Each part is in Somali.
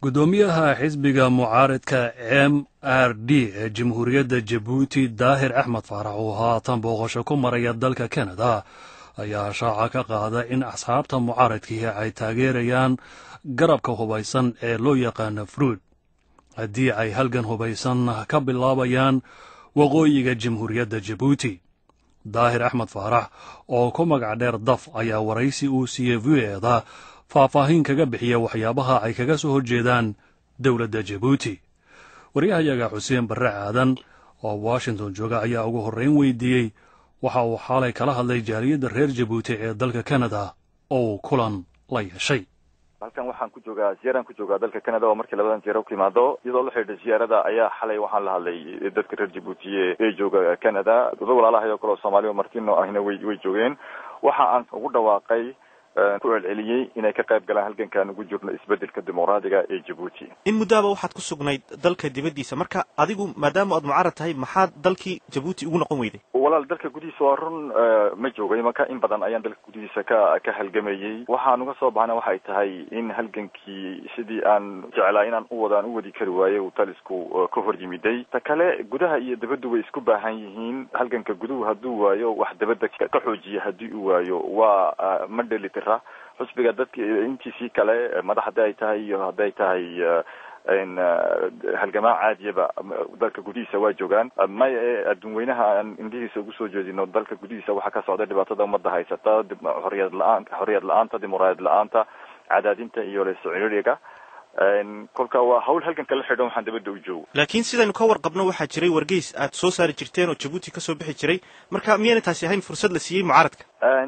guddoomiyaha xisbiga mucaaridka m r d ee jamhuuriyadda jabuuti daahir axmed faarax oo haatan booqasho ku maraya dalka kanada ayaa shaaca ka qaada in asxaabta mucaaridkii ay taageerayaan garabka hubaysan ee loo yaqaano fruud haddii ay halgan hubaysan ka bilaabayaan waqooyiga jamhuuriyadda jabuuti daahir axmed faarax oo ku magac dheer daf ayaa waraysi uu siiyey v eda faahfaahin kaga bixiya waxyaabaha ay kaga soo horjeedaan dowladda jabuuti waryahayaga xuseen barre aadan oo washington jooga ayaa ugu horrayn weydiiyey waxa uu xaalay kala hadlay jaaliyadda reer jabuuti ee dalka kanada oo uu kulan la yeeshay halkan waxaan ku joogaa ziyaaran ku joogaa dalka canada oo markii labadan ziyaara ku timaado iyadoo la xidhiidha ziyaarada ayaa xalay waxaan la hadlay dadka reer jabuutiye ee jooga canada dada walaalahay oo kale oo soomaaliya martino ahina way way joogeen waxa aan ugu dhawaaqay ku celceliyey inay ka qayb galaan halgankaan ugu jirno isbedelka dimuqraadiga ee jabuuti in muddoaba waxaad ku sugnayd dalka dibaddiisa marka adigu maadaama aad mucaarad tahay maxaad dalkii jabuuti ugu noqon weyday walaal dalka gudihiisa waa run ma joogay marka in badan ayaan dalka gudihiisa ka ka halgamayey waxaan uga soo baxna waxay tahay in halgankii sidii aan jeclaa inaan u wada aan u wadi kari waaye uu talisku ka hor yimiday ta kale gudaha iyo dabaddu way isku baahan yihiin halganka guduhu hadduu waayo wax dabadda ka xoojiya haddii uu waayo waa ma dhelitira xusbiga dadki intiisii kale madax haddi ay tahay iyo hadday tahay halgamaa caadiyaba dalka gudihiisa waa joogaan maya ee adduun weynaha aan indhihiisa ugu soo jeedino dalka gudihiisa waxaa ka socda dhibaatada ummadda haysata xoriyad la-aan xoriyad la-aanta dimuqraadiyad la-aanta cadaadinta iyo lesociriga kolka waa hawl halganka la xidhan waxaan dabadda u joogo laakiin sidaynu ka warqabno waxaa jiray wargeys aad soo saari jirteen oo jabuuti kasoo bixi jiray marka miyayna taasi ahayn fursad la siiyey mucaaradka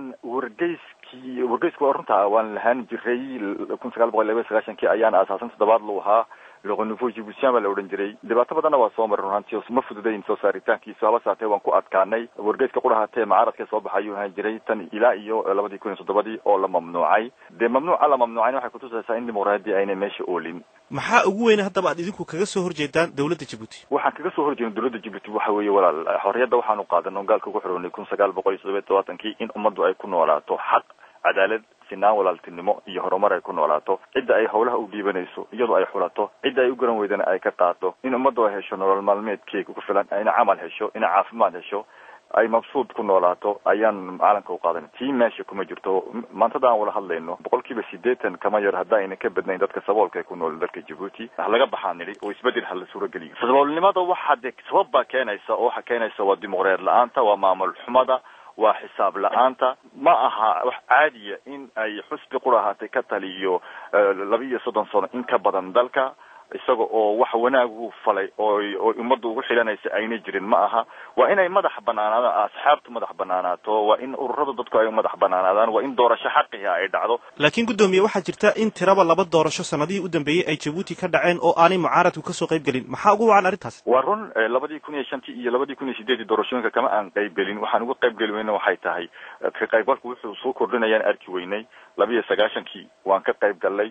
wargeyskii wargeysku waa runta waan lahaan jiray kun sagaal boqol laba sagaashankii ayaan aasaasan toddobaad lu ahaa le renouveau jibuutian baa la odhan jiray dhibaato badanna waa soo maray runhaanti ma fududayn soo saaritaankiisu haba saatee waan ku adkaanay wargeyska qurahatee mucaaradka soo baxa ayuu ahaan jiray tan ilaa iyo labadii kun iyo toddobadii oo la mamnuucay dee mamnuuca la mamnuucayna waxay kutusaysaa in dimuqraadiya aynay meesha oolin maxaa ugu weyne haddaba aad idinku kaga soo horjeedaan dowladda jabuuti waxaan kaga soo horjeedin dowladda jabuuti waxa weeye walaal xorriyadda waxaanu qaadano gaalka ugu xoroonay kun sagaal boqol iyo toddobiya todobaatankii in ummaddu ay ku noolaato xaq cadaalad sinaan walaaltinimo iyo horumar ay ku noolaato cidda ay hawlaha u dhiibanayso iyadoo ay xulato cidda ay u garan weydana ay ka qaato in ummaddu ay hesho nolol maalmeedkeega ku filan ina camal hesho ina caafimaad hesho ay mabsuud ku noolaato ayaan caalamka u qaadan tii meesha kuma jirto maantada aan wala hadlayno boqol kiiba sideetan kama yar hadda ayna ka badnayn dadka saboolka ee ku nool dalka jabuuti halaga baxaa nidhi oo isbedel hala suurageliyo saboolnimada waxa dee sabab baa keenaysa oo waxa keenaysa waa dimuqreer la-aanta waa maamul xumada waa xisaab la-aanta ma aha wax caadiya in ay xusbi qura ahaatay ka taliyo laba iyo soddon sano in ka badan dalka isaga oo wax wanaagu falay oo oo ummadda ugu xilanaysa ayna jirin ma aha waa inay madax banaanaadaan asxaabtu madax banaanaato waa in ururada dadku ay madax banaanaadaan waa in doorasho xaqiha ay dhacdo laakiin guddoomiye waxaa jirta in tiraba laba doorasho sanadihii u dambeeyey ay jabuuti ka dhaceen oo aanay mucaaradku kasoo qayb gelin maxaa ugu wacan arrintaas waa run labadii kun iyo shantii iyo labadii kun iyo sideedii doorashooyinka kama aan qayb gelin waxaan uga qayb geli weyna waxay tahay ka qaybgalku wuxuu soo kordhinayaan arki weynay laba iyo sagaashankii waan ka qayb gallay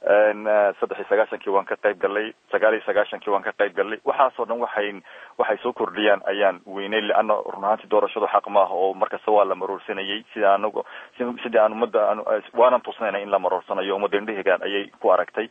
saddex iyo sagaashankii waan ka qayb gallay sagaal iyo sagaashankii waan ka qayb gallay waxaasoo dhan waxay waxay soo kordhiyaan ayaan weynay leanna run ahaantii doorashadu xaq maaha oo markasta waa la maroorsanayay sida anagu sidii aan ummadda waanan tusnayna in la maroorsanayo ummadda indhahegaan ayay ku aragtay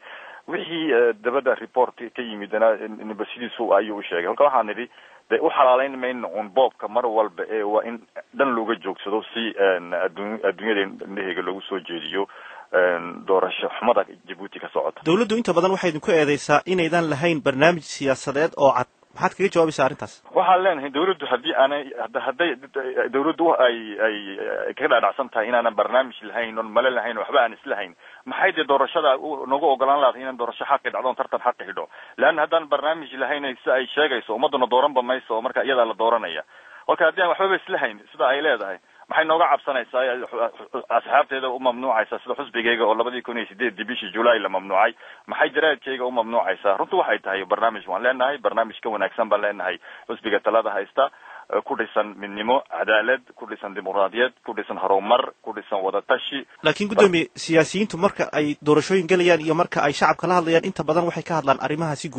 wixii dabadda report ka yimidna niba sidiisu ayuu u sheegay halka waxaan nidhi de u xalaaleyn mayno un boobka mar walba ee waa in dhan looga joogsado si adduun adduunyada indhaheyga loogu soo jeediyo doorasho xumada jabuuti ka socota dowladdu inta badan waxay idinku eedeysaa inaydan lahayn barnaamij siyaasadeed oo cad maxaad kaga jawaabaysaa arrintaas waxaan leenahay dawladdu haddii aanay hadday dawladdu ay ay kaga dhaadhacsan tahay inaanan barnaamij lahayn oon male lahayn waxba aan islahayn maxay dee doorashada nagu ogolaan lahaday inaan doorasho xaqi dhacdo on tartan xaqi xidho leanna haddaan barnaamij lahayn sida ay sheegayso ummadduna dooranba mayso oo marka iyadaa la dooranaya kolka haddii aan waxbaba islahayn sida ay leedahay maxay nooga cabsanaysaa asxaabteeda u mamnuucaysaa sida xusbigayga oo labadii kun iyo sideedii bishii julaay la mamnuucay maxay jaraadkayga u mamnuucaysaa runtu waxay tahay barnaamij waan leenahay barnaamij ka wanaagsan baan leenahay xusbiga talada haysta ku dhisan midnimo cadaalad ku dhisan dimuqraadiyad ku dhisan horumar ku dhisan wadatashi laakiin guddoomiye siyaasiyiintu marka ay doorashooyin gelayaan iyo marka ay shacabka la hadlayaan inta badan waxay ka hadlaan arrimaha si guud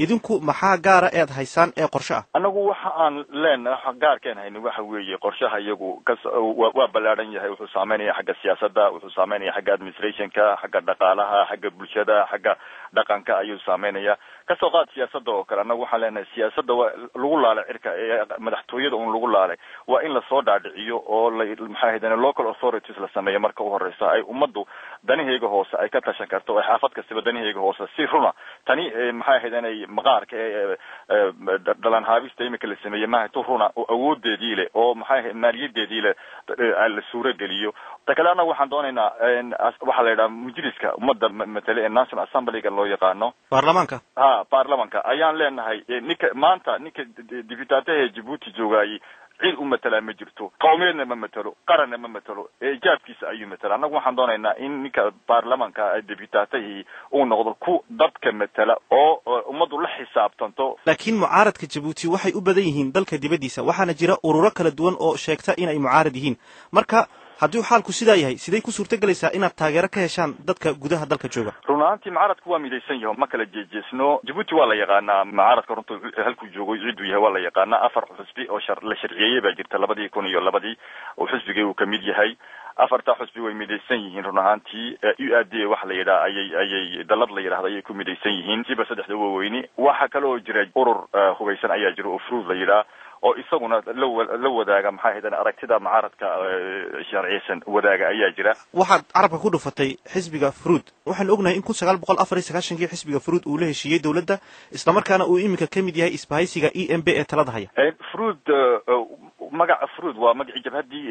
idinku maxaa gaara eed haysaan ee qorshe ah annagu waxa aan leenahay gaarkeen hayni waxa weeye qorshaha iyagu kas waa ballaadhan yahay wuxuu saameynaya xagga siyaasadda wuxuu saameynaya xagga administrationka xagga dhaqaalaha xagga bulshada xagga dhaqanka ayuu saameynaya kasoo qaad siyaasadda oo kale annagu waxaan leenahay siyaasadda waa lagu laalay cirka ee madaxtooyada un lagu laalay waa in lasoo dhaadhiciyo oo la maxaa ahaydeen local authorities la sameeyo marka u horeysa ay ummaddu danaheyga hoose ay ka tashan karto oo xaafad kastaba danaheyga hoose si runa tani maxay ahaydeen ay maqaarka ee dhalan haabista imika la sameeyey maaha tu runa oo awoodeedii leh oo maxay ahayd maaliyadeedii leh la suuro geliyo ta kale annagu waxaan doonaynaa waxaa la yidhaha mujliska ummadda matale ee national assemblyga loo yaqaano baarlamaanka ha baarlamanka ayaan leenahay ninka maanta ninka dibitaataha jabuuti joogaayey cid u matalaa ma jirto qawmiyeedna ma matelo qaranna ma matelo ee ijaabkiisa ayuu matela annagu waxaan doonaynaa in ninka baarlamanka dibitaatahii uu noqdo ku dadka matela oo ummaddu la xisaabtanto laakiin mucaaradka jabuuti waxay u badan yihiin dalka dibaddiisa waxaana jira ururo kala duwan oo sheegta inay mucaarad yihiin marka haddii xaalku sidaa yahay siday ku suurto gelaysaa inaad taageero ka heshaan dadka gudaha dalka jooga run ahaantii mucaaradku waa midaysan yaho ma kala jeejeesno jabuuti waa la yaqaanaa mucaaradka runta halkuu joogo cidduu yahay waa la yaqaanaa afar xusbi oo shar la sharciyeeyey baa jirta labadii kun iyo labadii oo xusbigii uu kamid yahay afartaa xusbi way midaysan yihiin run ahaantii u a d waxa la yidhaha ayay ayay dalad la yidhahda ayay ku midaysan yihiin siba saddexda waaweyni waxaa kale oo jira urur hugaysan ayaa jira oo fruud la yidhaha oo isaguna la wadaaga maxaa ahaydeen aragtida mucaaradka sharciyeysan wadaaga ayaa jira waxaad carabka ku dhufatay xisbiga fruud waxaanu ognahay in kun sagaal boqol afar iyo sagaashankii xisbiga fruud uu la heshiiyey dowladda islamarkaana uu iminka ka mid yahay isbahaysiga e m b ee talada haya fruud magaca fruud waa magacii jabhaddii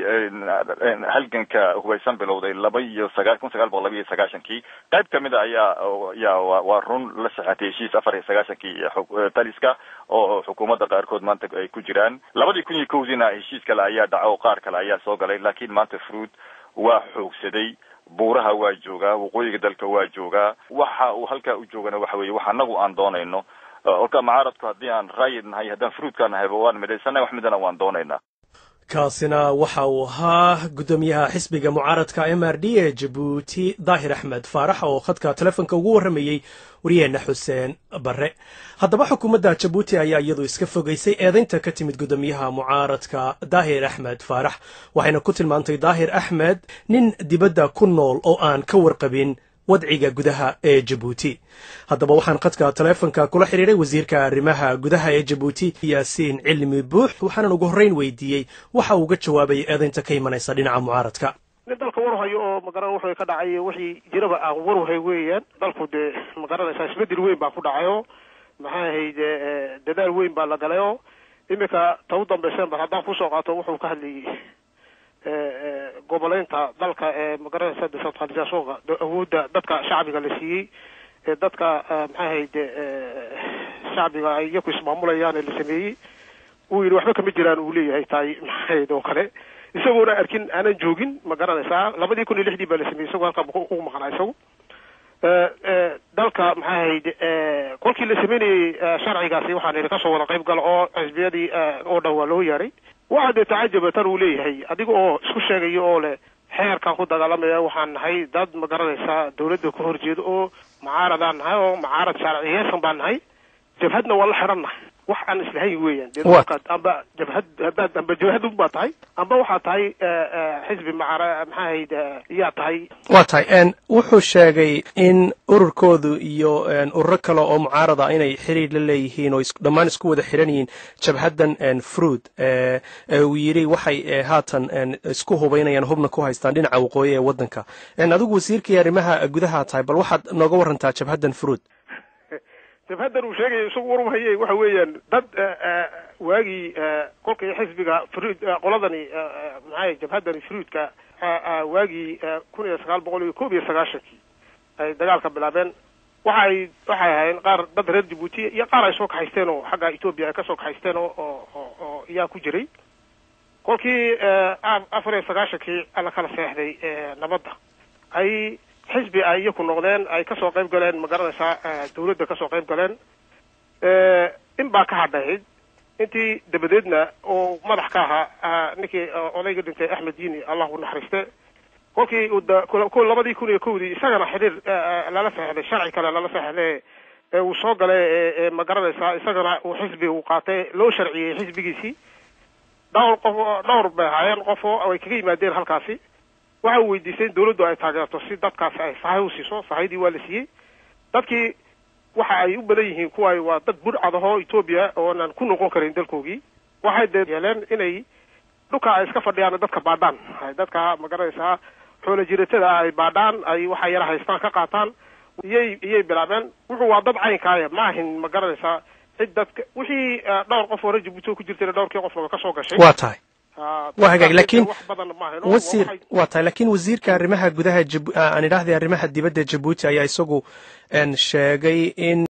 halganka hubaysan bilowday laba iyo sagaa kun sagaal boqol laba iyo sagaashankii qayb kamid a ayaa ya waa run la saxatay heshiis afar iyo sagaashankii taliska oo xukuumadda qaarkood maanta ay ku jiraan labadii kun iyo kowdiina heshiis kale ayaa dhaca oo qaar kale ayaa soo galay laakiin maanta fruud waa xoogsaday buuraha waa joogaa waqooyiga dalka waa joogaa waxa uu halkaa u joogana waxa weeye wax anagu aan doonayno olka mucaaradku haddii aan raayid nahay haddaan fruudka nahayba waan midhaysana wax midana waan doonaynaa kaasina waxa uu ahaa guddoomiyaha xisbiga mucaaradka m r d ee jabuuti daahir axmed faarax oo khadka telefonka ugu warramayey wariyeenna xuseen barre haddaba xukuumadda jabuuti ayaa iyadu iska fogaysay eedaynta ka timid guddoomiyaha mucaaradka daahir axmed faarax waxayna ku tilmaantay daahir axmed nin dibadda ku nool oo aan ka warqabin wadciga gudaha ee jabuuti haddaba waxaan khadka teleefonka kula xidhiiray wasiirka arrimaha gudaha ee jabuuti yaasiin cilmi buux waxaanan ugu horreyn weydiiyey waxa uu uga jawaabayay eedaynta ka imanaysa dhinaca mucaaradka nin dalka warhayo oo magaran wuxuu ka dhacay wixii jiraba aan warwahay weeyaan dalku dee magaranaysaa isbedel weyn baa ku dhacayo maxaa ahayd dadaal weyn baa la galayo iminka ta u dambaysen bar haddaan kusoo qaato wuxuu ka hadlayay goboleynta dalka ee magaranaysa decentralisationka awoodda dadka shacbiga la siiyey ee dadka maxaa ahayd shacbiga ay iyaku ismaamulayaan ee la sameeyey uu yidhi waxba kama jiraan uu leeyahay tahay maxaahayd oo kale isagoona arkin aanan joogin ma garanaysaa labadii kun iyo lixdii baa la sameeyey isagoo halkaa ugu maqnaa isagu dalka maxaa ahayd kolkii la sameynayey sharcigaasi waxaan idhi kasoo wada qayb gala oo xisbiyadii oo dhan waa loo yeeray waxa dee tacajaba tan uu leeyahay adiga oo isku sheegaya oo leh xeerkan ku dagaalamaya waxaan nahay dad ma garanaysaa dawladda ka horjeeda oo mucaaradaan nahay oo mucaarad sharciyeysan baan nahay jabhadna waa la xidhan nahay wax aan islahayn weeyaan dee dalkaad amba jabhad haddaad amba jabhadun baa tahay amba waxaa tahay xisbi macara maxaa ahayd yaa tahay waa tahay wuxuu sheegay in ururkoodu iyo ururo kale oo mucaarada inay xiriir la leeyihiin oo dhammaan isku wada xiran yihiin jabhaddan fruud uu yidhi waxay haatan isku hubaynayaan hubna ku haystaan dhinaca waqooyi ee waddanka adigu wasiirkii arrimaha gudaha tahay bal waxaad nooga warantaa jabhaddan fruud jabhaddan uu sheegaya isagu warumhaye waxa weeyaan dad waagii kolkii xisbiga fruud qoladani maxaa jabhaddani fruudka waagii kun iyo sagaal boqol iyo koob iyo sagaashankii ay dagaalka bilaabeen waxay waxay ahaayeen qaar dad reer jabuuti iyo qaar ay soo kaxaysteen oo xagga etoobiya ay kasoo kaxaysteen oo oo oo iyaa ku jiray kolkii afar iyo sagaashankii la kala seexday nabadda ay xisbi ay iyaku noqdeen ay kasoo qayb galeen ma garanaysaa dawladda kasoo qayb galeen in baa ka hadhayd intii dabadeedna oo madax ka ahaa ninkii odayga dhintay axmed diini allah u naxariiste kolkii labadii kun iyo kowdii isagana xidhiir lala seexday sharci kale lala seexday ee uu soo galay ee ma garanaysaa isagana uu xisbi uu qaatay loo sharciyey xisbigiisii dhowr qof dhowr bay ahaayeen qof oo ay kaga yimaadeen halkaasi waxa uu weydiistay in dawladdu ay taageerto si dadkaasi ay sahay u siiso sahaydii waa la siiyey dadkii waxa ay u badan yihiin kuwaay waa dad budhcad ahoo etoobiya oonan ku noqon karin dalkoogii waxay dee yeeleen inay dhulka ay iska fadhiyaan dadka baadhaan dadka ma garanaysaa xoolo jiratada ay baadhaan ay waxa yara haystaan ka qaataan iyay iyay bilaabeen wuxuu waa dad caynkaaya ma ahin ma garanaysaa cid dadka wixii dhowr qof hore jabuuti ku jirtayna dhowrkii qofnaba ka soo gashay waa tahay waa hagaag laakiin wax badan ma ahin wasiir waa tahay laakiin wasiirka arrimaha gudaha jab aan idhaahday arrimaha dibadda jabuuti ayaa isagu sheegay in